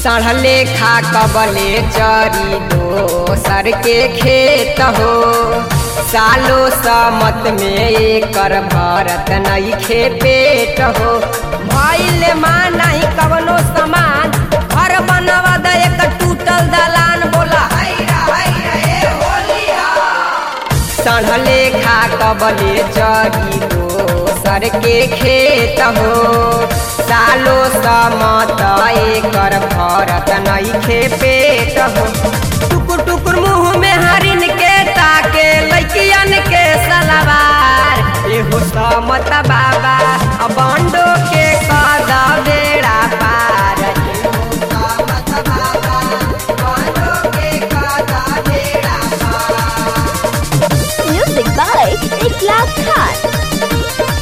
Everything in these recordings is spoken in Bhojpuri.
सड़ले खा कबले चरी दोसर के खेत हो सालो समत में एकर भरत नहीं खे पेट हो भइल माँ नहीं कवनो समान घर बनवा दे एक टूटल दलान बोला हैरा हैरा ए होलिया सड़ले खा कबले चरी दोसर के खेत हो सालो समत एकर भरत नहीं खे पेट हो टुकुर टुकुर मुंह में हरिन के ताके लइकियन के सलवार एहो समत बाबा बंडो के कद बेड़ा पार एहो समत बाबा बंडो के कद बेड़ा पार Music by Iklas Khan.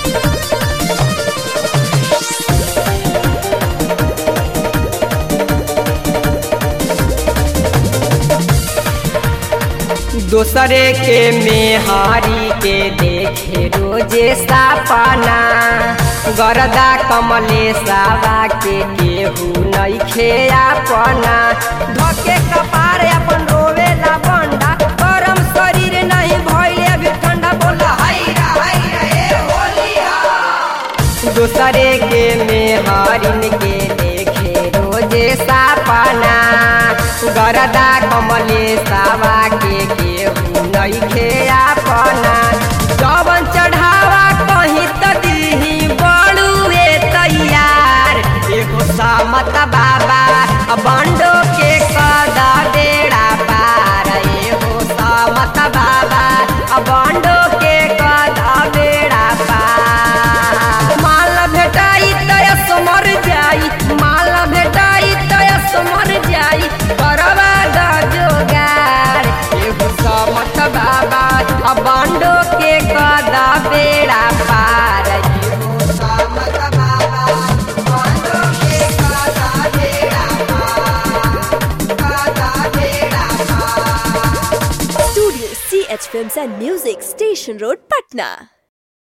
दूसरे के मेहारी के देखे रोजे सापना गरदा कमले सावा के केहू नहीं खे अपना धके कपार अपन रोवे ला बंडा गरम शरीर नहीं भइले अभी ठंडा बोला हैरा हैरा ए होलिया दूसरे के मेहरिन के देखे रोजे सापना गरदा कमले सावा के केहू नहीं खे अपना जवन चढ़ावा कहीं त दीही बड़ुए तैयार एगो सामत बाबा बंडो के कद बेड़ा पार एगो सामत बाबा बंडो के कद बेड़ा पार माल भेटाई तयस मर जाई माल भेटाई तयस मर जाई करवा द जोगार एगो समत बाबा बंडो के कद बेड़ा पार एगो समत बाबा बंडो के कद बेड़ा पार कद बेड़ा पार Studio CH Films and Music, Station Road, Patna.